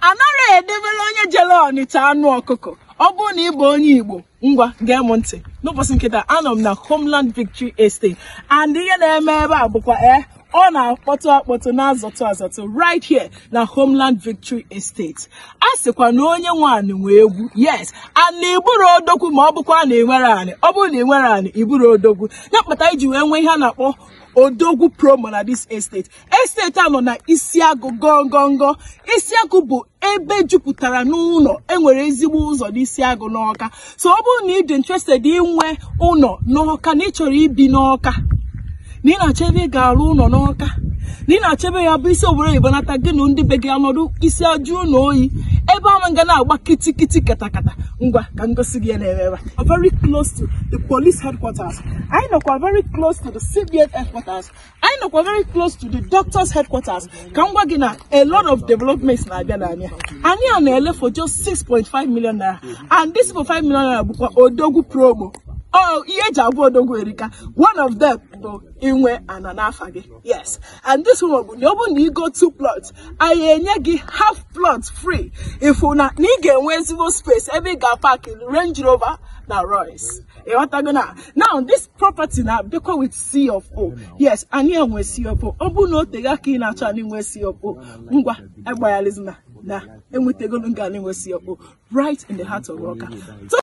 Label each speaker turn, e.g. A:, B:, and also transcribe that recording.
A: anaghị edebere onye jere ọnịcha anụ ọkụkọ ọ bụrụ na ị bụ onye igbo ngwa gee m ntị n'ụbọchị nkịta anọ m na homeland victory estate and ihe na-eme ebe a bụkwa ee ọ na-akpọtụ akpọtụ na-azọtụ azọtụ right here na homeland victory estate a sịkwa na onye nwe anị nwee egwu yes and na iburu odogwu ma ọ bụkwa na ịnwere anị ọ bụrụ na ị nwere anị iburu odogwu ya kpata iji wee nwee ihe a na-akpọ odogwu promo na this estate estate a nọ na isiagụ gongongo isiagụ bụ ebe jupụtara n'ụlọ enwere ezigbo ụzọ n'isiagụ n'ọka so ọ bụrụ na ị dị interested inwe ụlọ n'ọka na ị chọrọ ibi n'ọka na ị na-achọ ebe ị ga-arụ ụlọ n'ọka na ị na-achọ ebe ya bụ isi obodo oyibo nata gị na ndị be gị anọdụ isi ajụọ na oyi ebe ahụ nga na-agba kitikiti katakata ngwa ka ngosi gị ya na-eme ebe a very close to the police headquarters anyị nọkwa very close to the CBN headquarters anyị nọkwa very close to the doctors headquarters ka m gwa gị na a lot of developments na-abịa n'anya anyị a na-ele for just 6.5 million naira and this 6.5 million naira bụkwa odogwu promo Oh, ihe eji abụ odogwu erika one of them bụ inwe ana n'afa gị yes and this one bụ na ọ bụrụ na ị go two plots anyị enye gị half plot free ifu na na ị ga-enwe ezigbo space ebe ị ga-park Range Rover na Royce ịghọtago na now this property na-abịakwa with C of O yes anyị enwe C of O ọ bụrụ na o tega ka ị na-achọ anyị nwee C of O ngwa agbaghalizina na enwetagolo nga anyị nwee C of O right in the heart of Awka